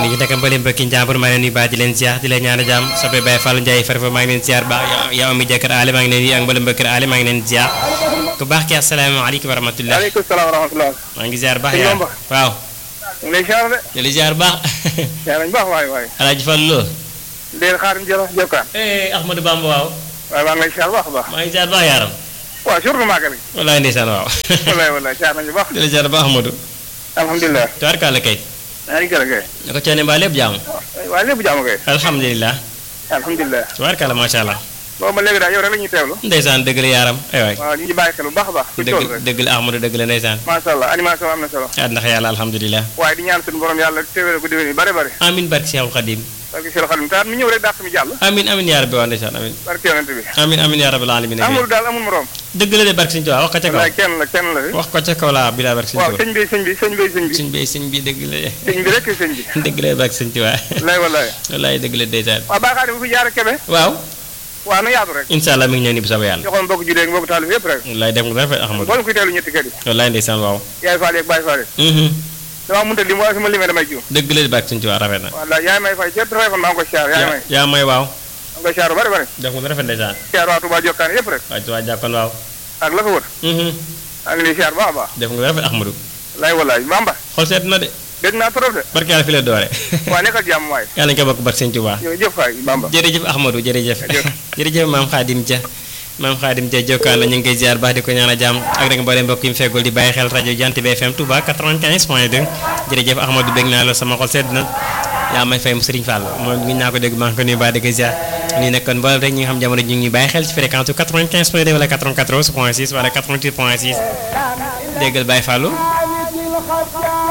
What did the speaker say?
ni ñu nekk mbalim mbokki njàmbur maa ngi leen nuyu baax di leen ziar di leen ñaan jàmm soppe Baye Fall Ndiaye farfa maa ngi leen ziar baax yow ami jëkkër aale maa ngi leen nuyu ak mbalim mbokki aale maa ngi leen ziar ku baax ki asalaamaaleykum wa rahmatullah waaleykum salaam wa rahmatullah. maa ngi ziar baax Sëñ yaa Bamba. waaw ñu ngi lay ziar de. di la ziar baax ziar nañu baax waay waay. alaaji Fall Lo Ndeye xaarim jëla jokkaan. eh Ahmadou Bamba waaw waaye maa ngi lay ziar baax a baax. maa ngi ziar baax yaaram waaw surtout màggal gi. wallaay ndeysaan waaw wallaay wallaay ziar nañu baax. di la ziar baax Ahmadou alhamdulilah. tubaarkàlla kay maa ngi gërëm kay. na ko coone mbaa lépp jàmm waaye lépp jàmm kay. alhamdulilah alhamdulilah. tubaarkàlla macha allah boobu ba léegi daal yow rek la ñuy teewlu. ndeysaan dëgg la yaaram ay waay waaw ñu ngi bàyyi xel bu baax a baax. fi tool dëgg rek. dëgg la Ahmadou dëgg la ndeysaan macha allah animation am na solo. ah ndax yàlla alhamdulilah waaye di ñaan suñu borom yàlla teewale ko déwén yi bare bare. amin barke Seexul Xadim parce que Cheikh Khadim taat mi ñëw rek dàq mi jàll. amin amin yaa rabbi waa ndeysaan amin barke yonent bi. amin amin yaa rabbil alamin amul daal amul morom. dëgg la de barke Sëñ Tuubaa wax ko ca kaw wallaay kenn la kenn la fi. wax ko ca kaw laa bi laa barke Sëñ waaw Tuubaa sëñ bi sëñ bi sëñ bi sëñ bi. sëñ bi sëñ bi dëgg la sëñ bi rek sëñ bi. dëgg la barke Sëñ Tuubaa wallaay wallaay. wallaay dëgg la ndeysaan waaw Baye Khadim bu fi jaar Kébé. waaw waaw na yaatu rek. incha allah mi ngi ñëw ni bu soobee yàlla joxoon mbokk julee mbokk taalib yëpp rek. wallaay def nga rafet Ahmadou boole kuy teelu ñetti kër yi. wallaay ndeysaan waaw yaay Fall yeeg Baye Fall yi. mhm damaa mënut a lim waaye su ma limee damay jiw. dëgg la de barke Sëñ Tuubaa rafet na walla yaay may fay ca téléphone maa ngi koy siyaar yaay may. yaa may waaw maa ngi koy siyaar bu bari bari. def nga rafet ndeysaan siyaar waa Touba Jokkaan yëpp rek. waa Tuubaa jàkkoon waaw ak la ko wër. mhm maa ngi lay siyaar bu baax a baax. def nga rafet Ahmadou lay wallaay Bamba. xol seet na de dégg naa trop de. barke yàlla fi la doore waa nekkal jàmm waay. yàlla ñu ko bokk barke Sëñ Tuubaa jërëjëf waay Bamba. jërëjëf Ahmadou jërëjëf Jërëjëf. jërëjëf maam Khadim Dia maam Khadim Dia jokkaan la ñu ngi koy ziar baax di ko ñaan a jàmm ak rek mboolem mbokk yi mu feggul di bàyyi xel rajo Jant bi FM Touba 95 point 2 jërëjëf Ahmadou bég naa la sama xol sedd na yaa may fay mu Serigne Fall moom ngi naa ko dégg maa ngi ko nuyu baax di ko ziar nii nekkoon mboolem rek ñi nga xam jamono ji ñu ngi bàyyi xel ci fréquence 95 point 2 wala 94 point 6 wala 88 point 6 déggal Baye Fallou